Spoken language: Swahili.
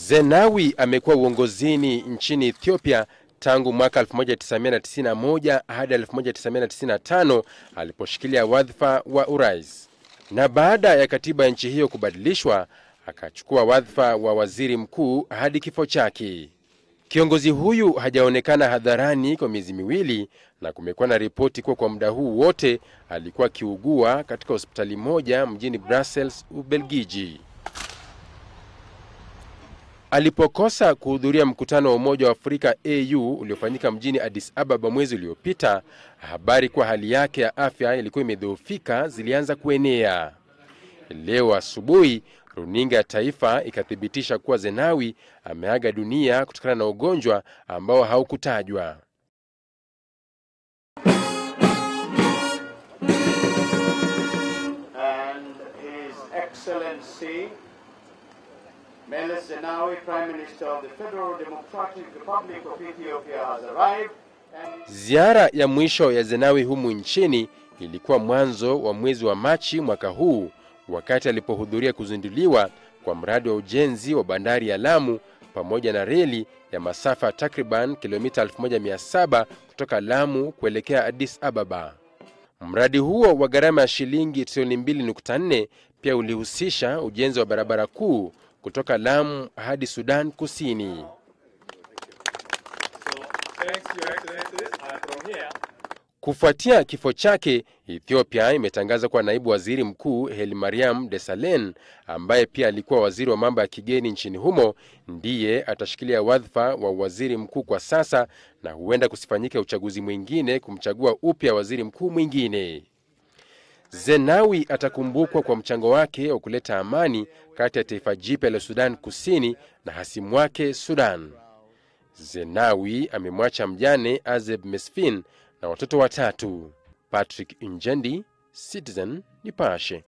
Zenawi amekuwa uongozini nchini Ethiopia tangu mwaka 1991 hadi 1995 aliposhikilia wadhifa wa urais, na baada ya katiba ya nchi hiyo kubadilishwa akachukua wadhifa wa waziri mkuu hadi kifo chake. Kiongozi huyu hajaonekana hadharani kwa miezi miwili na kumekuwa na ripoti kuwa kwa muda huu wote alikuwa akiugua katika hospitali moja mjini Brussels, Ubelgiji. Alipokosa kuhudhuria mkutano wa Umoja wa Afrika AU uliofanyika mjini Addis Ababa mwezi uliopita, habari kuwa hali yake ya afya ilikuwa imedhoofika zilianza kuenea. Leo asubuhi runinga ya taifa ikathibitisha kuwa Zenawi ameaga dunia kutokana na ugonjwa ambao haukutajwa. and His Excellency Meles Zenawi, Prime Minister of the Federal Democratic Republic of Ethiopia, has arrived. And Ziara ya mwisho ya Zenawi humu nchini ilikuwa mwanzo wa mwezi wa Machi mwaka huu wakati alipohudhuria kuzinduliwa kwa mradi wa ujenzi wa bandari ya Lamu pamoja na reli ya masafa takriban kilomita 1700 kutoka Lamu kuelekea Addis Ababa. Mradi huo wa gharama ya shilingi trilioni 2.4 pia ulihusisha ujenzi wa barabara kuu kutoka Lamu hadi Sudan Kusini. Thanks, Your Excellencies. And from here, Kufuatia kifo chake, Ethiopia imetangaza kuwa naibu waziri mkuu Heli Mariam Desalegn, ambaye pia alikuwa waziri wa mambo ya kigeni nchini humo, ndiye atashikilia wadhifa wa waziri mkuu kwa sasa, na huenda kusifanyike uchaguzi mwingine kumchagua upya waziri mkuu mwingine. Zenawi atakumbukwa kwa mchango wake wa kuleta amani kati ya taifa jipya la Sudan Kusini na hasimu wake Sudan. Zenawi amemwacha mjane Azeb Mesfin na watoto watatu. Patrick Injendi, Citizen Nipashe.